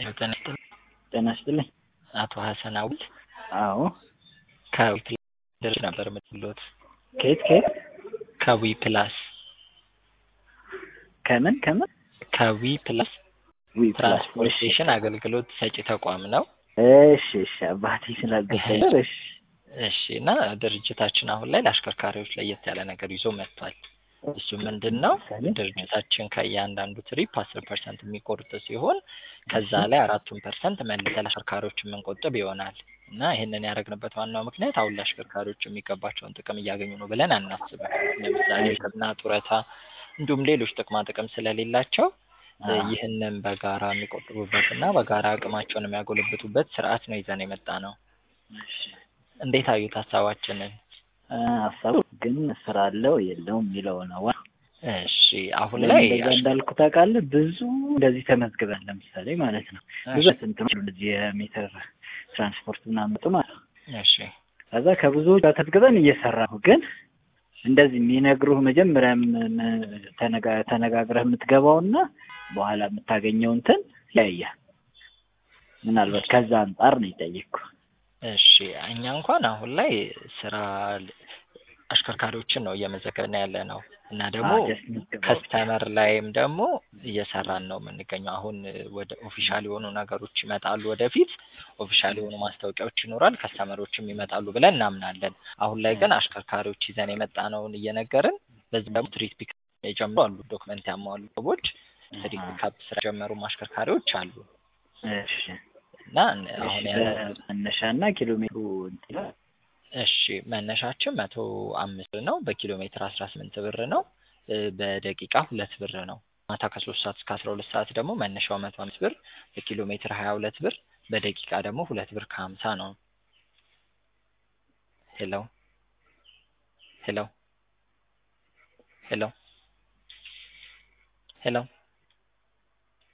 ጤና ይስጥልኝ። ጤና ይስጥልኝ። አቶ ሀሰን አውል አዎ ከዊ ፕላስ ነበር የምትሉት? ከየት ከየት? ከዊ ፕላስ ከምን ከምን? ከዊ ፕላስ ዊ ፕላስ። ትራንስፖርቴሽን አገልግሎት ሰጪ ተቋም ነው። እሺ እሺ፣ አባቴ ስላልገባኝ ነው። እሺ እሺ እና ድርጅታችን አሁን ላይ ለአሽከርካሪዎች ለየት ያለ ነገር ይዞ መጥቷል። እሱ ምንድን ነው? ድርጅታችን ከእያንዳንዱ ትሪፕ አስር ፐርሰንት የሚቆርጥ ሲሆን ከዛ ላይ አራቱን ፐርሰንት መልሰ ለአሽከርካሪዎች የምንቆጥብ ይሆናል እና ይህንን ያደረግንበት ዋናው ምክንያት አሁን ለአሽከርካሪዎች የሚገባቸውን ጥቅም እያገኙ ነው ብለን አናስብም። ለምሳሌ ሕክምና፣ ጡረታ እንዲሁም ሌሎች ጥቅማ ጥቅም ስለሌላቸው ይህንን በጋራ የሚቆጥቡበት እና በጋራ አቅማቸውን የሚያጎለብቱበት ስርዓት ነው ይዘን የመጣ ነው። እንዴት አዩት ሀሳባችንን? ሀሳቡ ግን ስራ አለው የለውም የሚለው ነው። እሺ አሁን ላይ እንደዛ እንዳልኩ ታውቃለህ፣ ብዙ እንደዚህ ተመዝግበን ለምሳሌ ማለት ነው ብዙ እንትኖች እንደዚህ የሜትር ትራንስፖርት ምናምን መጡ ማለት ነው። እሺ ከዛ ከብዙዎች ጋር ተመዝግበን እየሰራ ነው። ግን እንደዚህ የሚነግሩህ መጀመሪያም ተነጋግረህ የምትገባውና በኋላ የምታገኘው እንትን ያያል። ምናልባት ከዛ አንጻር ነው የጠየቅኩ። እሺ እኛ እንኳን አሁን ላይ ስራ አሽከርካሪዎችን ነው እየመዘገብን ያለ ነው እና ደግሞ ከስተመር ላይም ደግሞ እየሰራን ነው የምንገኘው። አሁን ወደ ኦፊሻል የሆኑ ነገሮች ይመጣሉ ወደፊት ኦፊሻል የሆኑ ማስታወቂያዎች ይኖራል፣ ከስተመሮችም ይመጣሉ ብለን እናምናለን። አሁን ላይ ግን አሽከርካሪዎች ይዘን የመጣነውን እየነገርን በዚህ ደግሞ ትሪት ፒክ የጀምሩ አሉ፣ ዶክመንት ያሟሉ ሰዎች ትሪት ፒካፕ ስራ የጀመሩ አሽከርካሪዎች አሉ። እሺ እና አሁን መነሻና ኪሎ ሜትሩ እንትን እሺ መነሻችን መቶ አምስት ብር ነው። በኪሎ ሜትር አስራ ስምንት ብር ነው። በደቂቃ ሁለት ብር ነው። ማታ ከሶስት ሰዓት እስከ አስራ ሁለት ሰዓት ደግሞ መነሻው መቶ አምስት ብር፣ በኪሎ ሜትር ሀያ ሁለት ብር፣ በደቂቃ ደግሞ ሁለት ብር ከሀምሳ ነው። ሄሎ ሄሎ ሄሎ ሄሎ